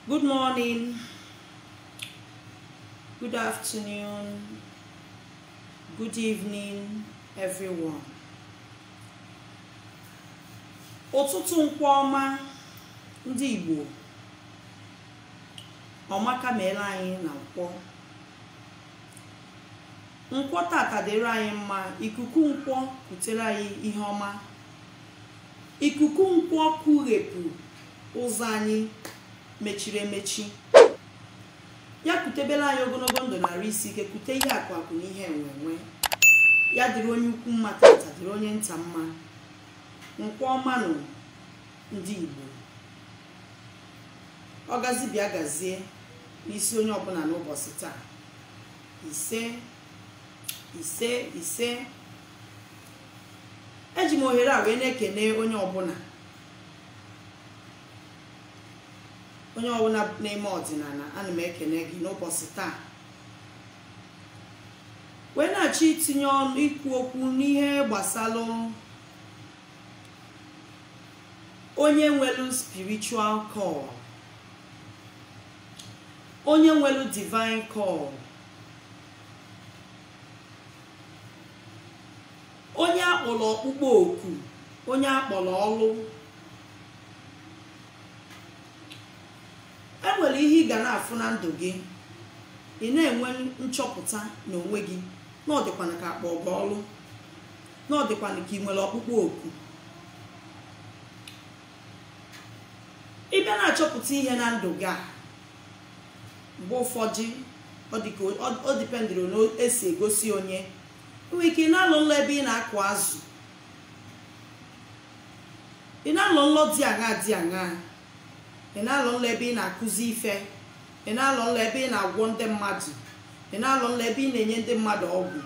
Good morning, good afternoon, good evening, everyone. Ụtụtụ nkwọ ọma ndị Igbo ọmaka meela anyị na nkwọ nkwọ tata dịrị anyị mma ikuku nkwọ kutere anyị ihe ọma ikuku nkwọ kughepụ ụzọ anyị mechiri emechi ya kutebela anyị ogologo ndụ narị isi ike kute ihe akụ akụ na ihe enwenwe ya dịrị onye ukwu mma tata dịrị onye nta mma nkwọ ọma nụ ndị Igbo ọ gazi bịa gazie n'isi onye ọbụla n'ụbọchị taa ise ise ise eji m ohere a wee na-ekene onye ọbụla onye ọbụla na-eme ọdịnala ana m ekene gị n'ụbọchị taa wee na-achọ itinye ọnụ ikwu okwu n'ihe gbasalụ onye nwelu spiritual call onye nwelu divine call onye akpọrọ ọkpụkpọ oku onye akpọrọ ọlụ enwere ihe ị ga na-afụ na ndụ gị ị na-enwe nchọpụta n'onwe gị na ọ dịkwana ka akpa ọga ọlụ na ọ dịkwana ka ị nwere ọkpụkpọ oku ị bịa na-achọpụta ihe na ndụ gị a mgbe ụfọdụ ọ dịpendịrị na esi egosi onye nwere ike ị na-alụ nlọ ebe ị na-akụ azụ ị na-alụ nlọ dị aṅa dị aṅa ị na-alụ nlọ ebe ị na-akụzi ife ị na-alụ nlọ ebe ị na-agwọ ndị mmadụ ị na-alụ nlọ ebe ị na-enye ndị mmadụ ọgwụ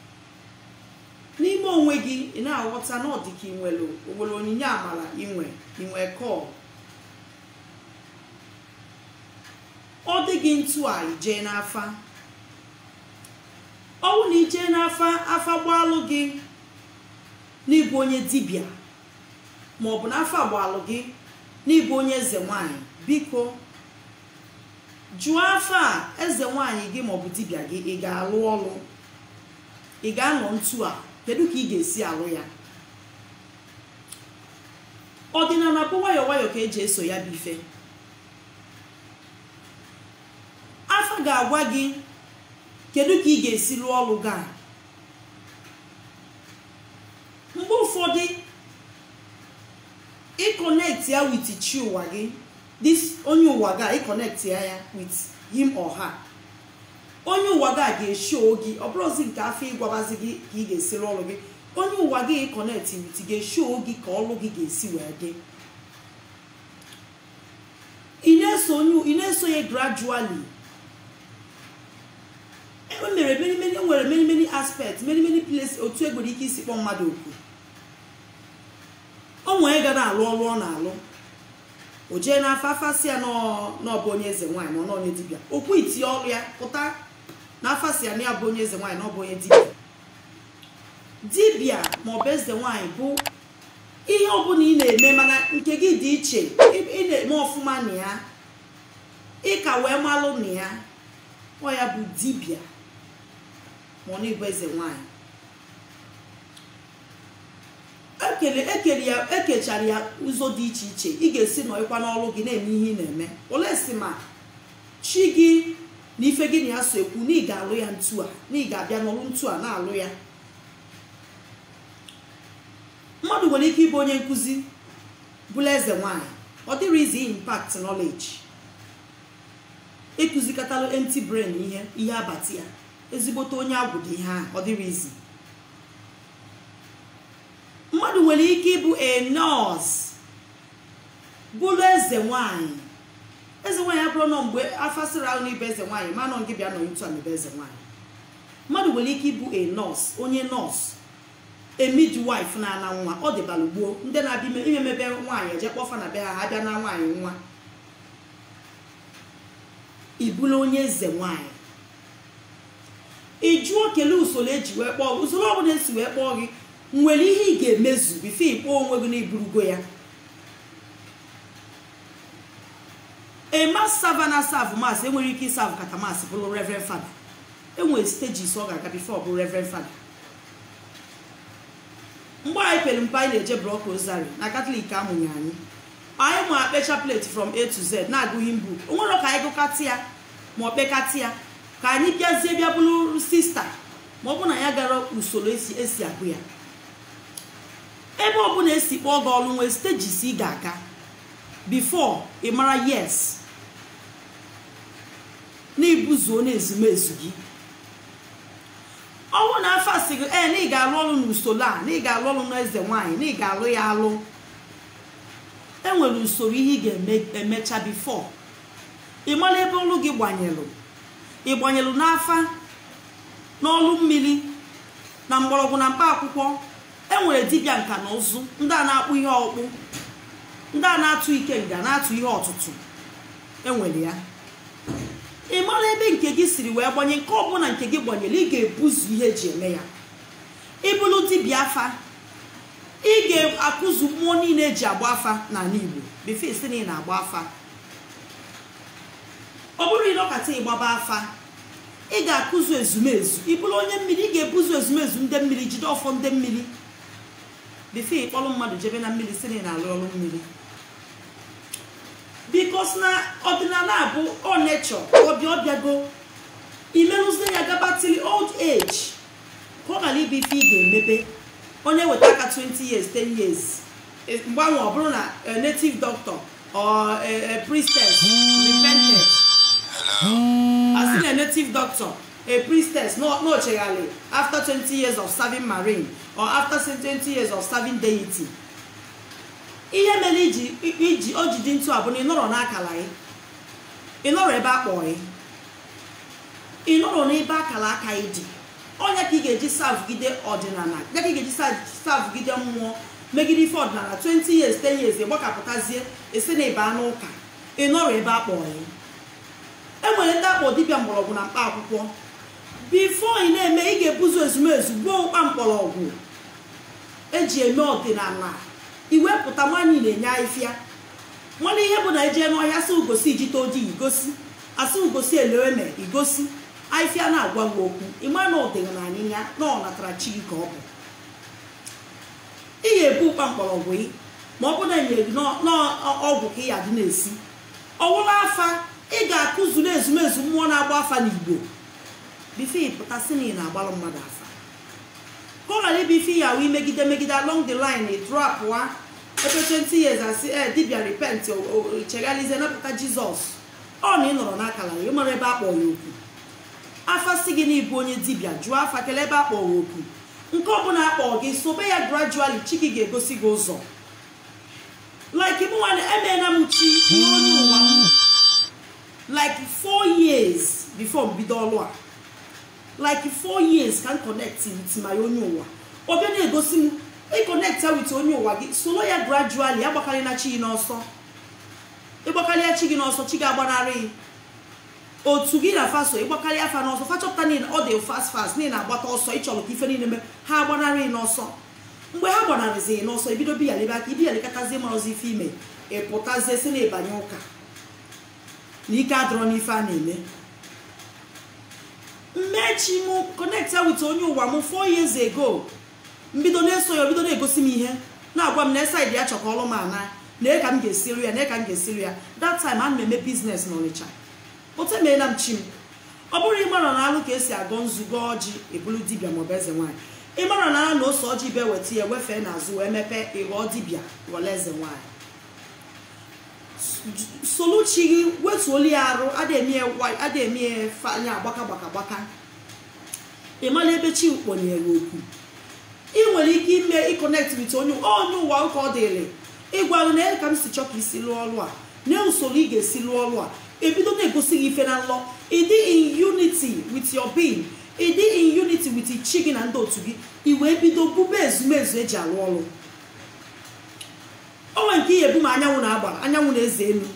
n'ime onwe gị ị na-aghọta na ọ dị ka ị nwere owere onyinye amara inwe inwe kọl ọ dị gị ntu a ijee n'afa ọ bụ na ijee n'afa afa gbalụ gị n'ịbụ onye dibịa ma ọ bụ na afa gbalụ gị n'ịbụ onye eze nwanyị biko jụọ afa a eze nwanyị gị maọbụ dibịa gị ị ga-alụ ọlụ ị ga-anọ ntu a kedu ka ị ga-esi alụ ya ọdịnala bụ nwayọọ nwayọọ ka eji eso ya bụ ife afa ga-agwa gị kedu ka ị ga-esi lụọ ọlụ gị a mgbe ụfọdụ ịkọnekti ya wit chi ụwa gị this onye ụwa gị a ịkọnekti ya ya with him or her onye ụwa gị a ga-esho gị ọ bụrụzi nke afọ ịgwabazi gị ka ị ga-esi lụọ ọlụ gị onye ụwa gị ịkọnekti wit ga-esho gị ka ọlụ gị ga-esi wee dị ị na-eso ya gradually enwere many many nwere many many aspects many many places otu egbere ike isi kpọọ mmadụ oku o nwee ga na-alụ ọrụ ọ na-alụ o jee n'afọ afasị ya n'ọbụ onye eze nwaanyị ma ọ n'onye dibịa okwu itinye ọrụ ya pụta na afasị ya na ya bụ onye eze nwaanyị na ọ bụ onye dibịa dibịa ma ọ bụ eze nwaanyị bụ ihe ọbụla ị na-eme mana nke gị dị iche ị na-eme ọfụma na ya ịka wee malụ na ya ọ ya bụ dibịa ma ọ na-ebu eze nwanyị ekele ya ekechara ya ụzọ dị iche iche ị ga-esi nọịkwa n'ọrụ gị na-eme ihe ị na-eme ole si ma chi gị na ife gị na ya so ekwu na ị ga-alụ ya ntu a na ị ga-abịa n'ọrụ ntu a na-alụ ya mmadụ nwere ike ịbụ onye nkụzi bụla eze nwanyị ọ dịrị izi impact knowledge ịkụzikatalụ empty brain ihe ihe abati ya ezigbote onye agwụ dị ihe ahụ ọ dịrị izi mmadụ nwere ike ịbụ a nọọsụ bụrụ eze nwanyị eze nwanyị abụrụ nọ mgbe afasịrị ahụ n'ibe eze nwanyị ma nọ gị bịa nọ ntu a n'ebe eze nwanyị mmadụ nwere ike ịbụ a nọọsụ onye nọọsụ a midwife na-ana nwa ọ dịbalụ gboo ndị na-abịa imemebe nwaanyị eje kpọfa na be ha ha bịa na nwaanyị nwa ịbụla onye eze nwanyị ị jụọ kelee usoro eji wee kpọọ usoro ọbụla esi wee kpọọ gị nwere ihe ị ga-emezu bifo ịkpọ onwe gị n'iburugo ya a mass server na serve mass enwere ike ịsavụ kata mass bụrụ reverend fada enwere stages ọ ga-aga bifo ọ bụ reverend fada mgbe anyị pere mpe anyị na-eje brọk rosary na katọlik amụnye anyị anyị ma akpecha plate from a to z na-agụghị mbụ onwere ka anyị gụkatị ya ma ọ kpekatị ya ka anyị bịazie bịa bụrụ sista ma ọ bụ na ya gara usoro esi esi agụ ya ebe ọbụla esi kpọọ gị ọrụ nwee stages ị ga-aga before ị mara yes na ibuzuo na ezumezu gị ọnwụ na afọ asị gị ee na ị ga-alụ ọrụ n'usoro a na ị ga-alụ ọrụ n'eze nwaanyị na ị ga-alụ ya alụ enwere usoro ihe ị ga-emecha bifo ị mara ebe ọrụ gị gbanyelụ ị gbanyelụ n'afa n'ọlụ mmiri na mgbọrọgwụ na mkpa akwụkwọ enwere dibịa nka na ụzụ ndị a na-akpụ ihe ọkpụ ndị a na-atụ ike nga na-atụ ihe ọtụtụ enwere ya ị mara ebe nke gị siri wee gbanye nke ọbụla nke gị gbanyere ị ga-ebuzu ihe eji eme ya ịbụrụ dibịa afa ị ga-akụzu mmụọ niile eji agba afa n'ala igbo befe isi na ị na-agba afa ọ bụrụ ịnọkata ịgbaba afa ị ga-akụzu ezumezu ị bụrụ onye mmiri ị ga-ebuzu ezumezu ndị mmiri jide ọfọ ndị mmiri befe ịkpọrọ mmadụ jebe na mmiri si na ị na-alụ ọrụ mmiri bikos na ọdịnala abụ ọ nechọ ọbịa ọbịago imerụzie ya gabatili old age ka ọ ghara ibe ife ị ga-emebe onye weta aka 20 years 10 years mgbanwe ọ bụrụ na native doctor or a priestess repented asị na native doctor a priestess no chegharị after 20 years of serving marine or after 20 years of serving deity ihe mere iji iji o ji dị ntụ a bụ na ịnọrọ n'akala gị ịnọrọ ebe a kpọọ gị ịnọrọ n'ebe akala aka gị dị onye ka ị ga-eji savụgide ọdịnala ya ka ị ga-eji savụgide mmụọ megide ife ọdịnala 20 years 10 years ịgbakapụtazie esi na ịba n'ụka ịnọrọ ebe a kpọọ gị enwere ndị akpọ dibịa mgbọrọgwụ na mkpa akwụkwọ bifo ị na-eme ị ga-ebuzu ezumezu gbuo mkpa mkpọrọgwụ eji eme ọdịnala iwepụta nwaanyị na-enye ahịfịa nwanne ihe bụ na ejee n'ọhịa sị ugosi ijite ojii igosi asị ugosi eleweme igosi ahịfịa na-agwa gị okwu ịma na ọdịnala ya na ọ natara chi gị ka ọ bụ ị ga-ebu ụkpa mkpọrọgwụ gị ma ọ bụ na enyere gị n'ọgwụ ka ị ya dị na-esi ọwụla afa ị ga-akụzu na ezumezu mmụọ na-agba afa n'igbo bife ịpụta si na ị na-agbalụ mmadụ afa ka ọ ghara ịbụ ife ya ahụ imegide megide along the line drapụa ebe 20 years asị e dibia repent cheghalizie napụta jizọs ọ na ị nọrọ n'akala ya ịmara ebe akpọ ya okwu afa si gị na ịbụ onye dibia jụọ afa kelee ebe akpọ ya okwu nke ọbụla akpọ gị sobe ya gradually chi gị ga-egosi gị ụzọ like mụ nwanne emeela m chi n'onye ụwa m like four years before mbido ọlụ a like four years ka m connect with my onye ụwa ọ bịa na-egosi m ịconnect ya with onye ụwa gị soro ya gradually agbakarị na chi gị n'ọsọ ịgbakarịa chi gị n'ọsọ chi gị agbanarị otu gị na faso ịgbakarị afa n'ọsọ fachọpụta niile ọ dị fast fast niile na-agbata ọsọ ịchọrọ ka ife niile mee ha agbanarị n'ọsọ mgbe ha gbanarịzi n'ọsọ ebido biyalebe aka ibiyalekatazie marọzi ife ime ịpụtazie si na ịbanye ụka na ike adọrọ n'ife a na-eme mmechi m connecta with onye ụwa m four years ago mbido na-eso ya bido na-egosi m ihe na-agwa m na esaid ya chọka ọrụ m ana na ka m ga-esiru ya na ka m ga-esiru ya that time a na eme biznes n'Ọnịcha otu emeela m chi m ọ bụrụ ịmara na alụ ka esi agọ nzukọ ọjị ebulu dibịa maọbụ eze nwaanyị ịmara na na ose ọjị bịa weta ya wefee n'azụ wee mepee ịghọọ dibịa ghọrọ eze nwaanyị soluchi gị wetuolu ya arụ ada eme ya anya agbaka gbaka gbaka ịmala ebe chi kpọnyere okwu ị nwere ike ime ịkọnekt wit onye onye ụwa ụka ọ dịrị ịgwa na ka m si chọ ka isi lụọ ọrụ a na usoro ị ga-esi lụọ ọrụ a ebido na-egosi gị ife na nlọ ịdị in unity with your being ịdị in unity with chi gị na ndị otu gị i wee bido bube ezumezu eji arụ ọrụ onwe nke ihe ebu ma anyanwụ na-agba anyanwụ na-eze elu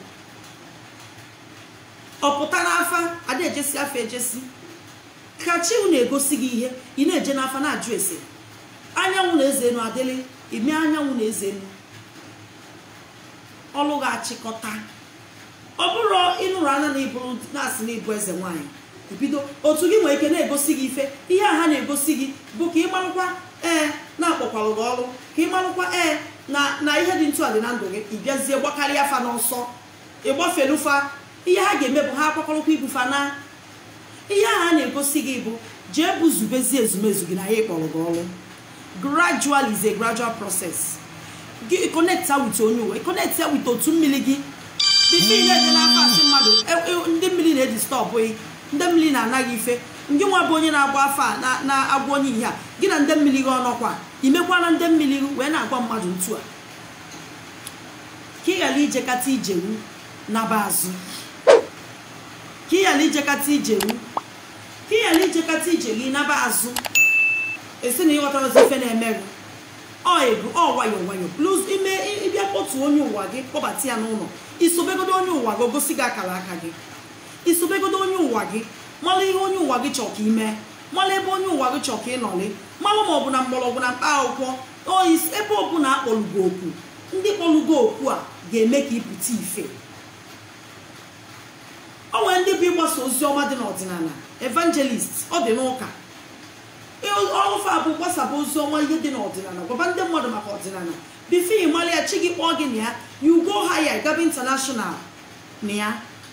ọ pụta n'afa ada ejesi afa ejesi ka chi na-egosi gị ihe ị na-eje n'afa na-ajụ ese anyanwụ na-eze elu adịlị ime anyanwụ na-eze elu ọlụ ga-achịkọta ọ bụrụ ịnụrụ anya na ịbụrụ na-asị na ịbụ eze nwaanyị ibido otu gị nwere ike na-egosi gị ife ihe a ha na-egosi gị bụ ka ị marụkwa ee na-akpọkwalụ gị ọrụ ka ị marụkwa ee na na ihe dị ntụ a dị na ndụ gị ị bịazie gbakarịa fa n'ọsọ ịgbafelufa ihe ha ga-eme bụ ha akwakọrọkwa ibufa na ihe ahụ a na-egosi gị bụ jee bụ zubezie ezumezu gị na ya ịkpọrọ gị ọrụ gradual is a gradual process gị connect with onye uwe connect with otu mmiri gị bifo ị na-eje n'afọ asị mmadụ e- e- ndị mmiri na-eji stọpụ ndị mmiri na-anaghị ife ngị nwa bụ onye na-agba afọ a na- na-agwa onye ihe a gị na ndị mmiri gị ọnọkwa imekwana ndị mmiri gị wee na-agwa mmadụ ntu a ka ị ghara ijekata ijewu naba azụ ka ị ghara ijekata ijewu ka ị ghara ijekata ije gị naba azụ esi na ịghọtara ozi ife na-emerụ ọ ego ọ nwayọ nwayọ plus ime ịbịa kpọtụ onye ụwa gị kpọbata ya n'ụlọ isobegodo onye ụwa gị ogosi gị akara aka gị isobegodo onye ụwa gị mara ihe onye ụwa gị chọrọ ka ime mara ebe onye ụwa gị chọrọ ka ịnọrị mara ma ọ bụ na mgbọrọgwụ na mkpa akwụkwọ oyi ebe ọbụla akpọlugo okwu ndị kpọlugo okwu a ga-eme ka ịpụta ife o nwere ndị bụ ịgbasa ozi ọma dị n'ọdịnala evangelist ọ dị n'ụka ọrụfe bụ gbasapụ ozi ọma ihe dị n'ọdịnala gwaba ndị mmadụ maka ọdịnala bifo ị mara ya chi gị kpọọ gị na ya you go higher gaba international na ya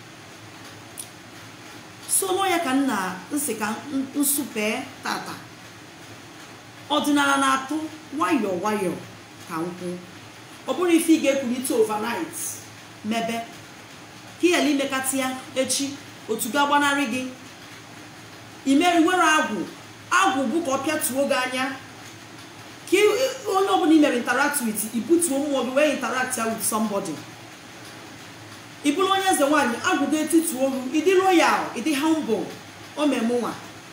so nọ ya ka m na nsị ka nsụpee tata ọdịnala na-atụ nwayọọ nwayọọ ka nkwụ ọ bụrụ ife ị ga-ekwulite overnight mebe ka ị ghara imekata ya echi otu ga-agbanarị gị imeri were agwụ agwụ bụ ka ọ pịatuo gị anya ka ị- onye ọbụla i mere interact with ibutuo mmụọ gị wee interact ya with somebody ị bụrụ onye eze nwaanyị agwụ gị etiti olu ịdị royal ịdị humble omemụnwa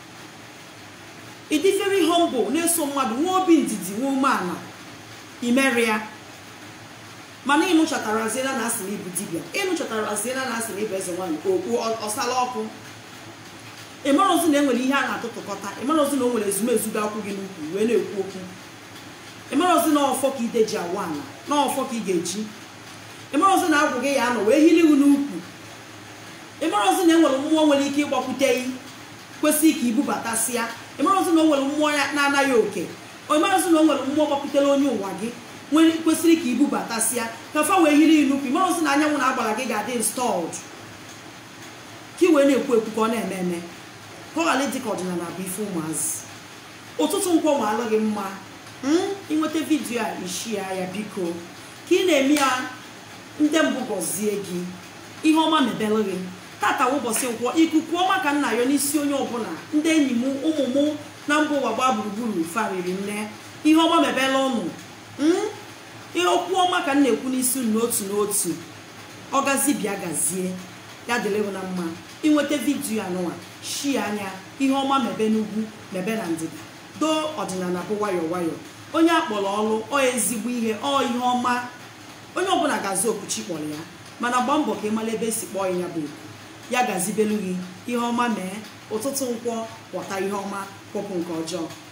ịdị very humble na-eso mmadụ nwee obi ndidi nwee umeala imeri ya mana ịnụchatara aziela na asị na ibu dibịa ịnụchatara aziela na asị na ibu eze nwaanyị okpu ọsala ọkụ ịmarọzi na enwere ihe a na-atụtụkọta ịmarọzi na o nwere ezumezu ga-akwụ gị n'ukwu wee na-ekwu okwu ịmarọzi na ọfọ ka ide ji awa ala na ọfọ ka ị ga-eji ịmarọzi na agwụ gị ya anọ wee hiri ihu n'ukwu ịmarọzi na enwere mmụọ nwere ike ịgbakwute gị kwesị ka ibubatasịa ịmarọzi na o nwere mmụọ ya na-anaghị oke ịmarọzi na o nwere mmụọ gbakwutere onye ụwa gị nwere kwesịrị ka ibubatasịa ka fa wee hiri ihu n'ukwu ịmarọzi na anyanwụ na agbara gị ga-adị installed ka ị wee na-ekwu ekwu ka ọ na-eme eme ka ọ ghara ịdị ka ọdịnala bụ ife ụmụazị ụtụtụ nkwọ ma alụ gị mma mm, ịnweta vidiyo a ishia ya biko ka ị na-eme ya ndị mbụ gọzie gị ihe ọma mebelụ gị tata wụ ụbọchị nkwọ ikuku ọma ka nna ya n'isi onye ọbụla ndị enyi m ụmụ m na mba ụwa gbaa gburugburu fariri nne ihe ọma mebela ụnụ mm, ihe okwu ọma ka m na-ekwu n'isi unu n'otu n'otu ọgazi bịa gazie ya dịrị m na mma inweta vidiyo anụnwa shie anya ihe ọma mebe n'ugwu mebe na ndịda doo ọdịnala bụ nwayọọ nwayọọ onye akpọrọ ọrụ ọ ezigbo ihe ọ ihe ọma onye ọbụla gazi okwuchi kpọrọ ya mana gbaa mbọ ka ị mara ebe esi kpọọ ya bụ oku ya gazibelu gị ihe ọma mee ụtụtụ nkwọ kwọta ihe ọma kwọpụ nke ọjọọ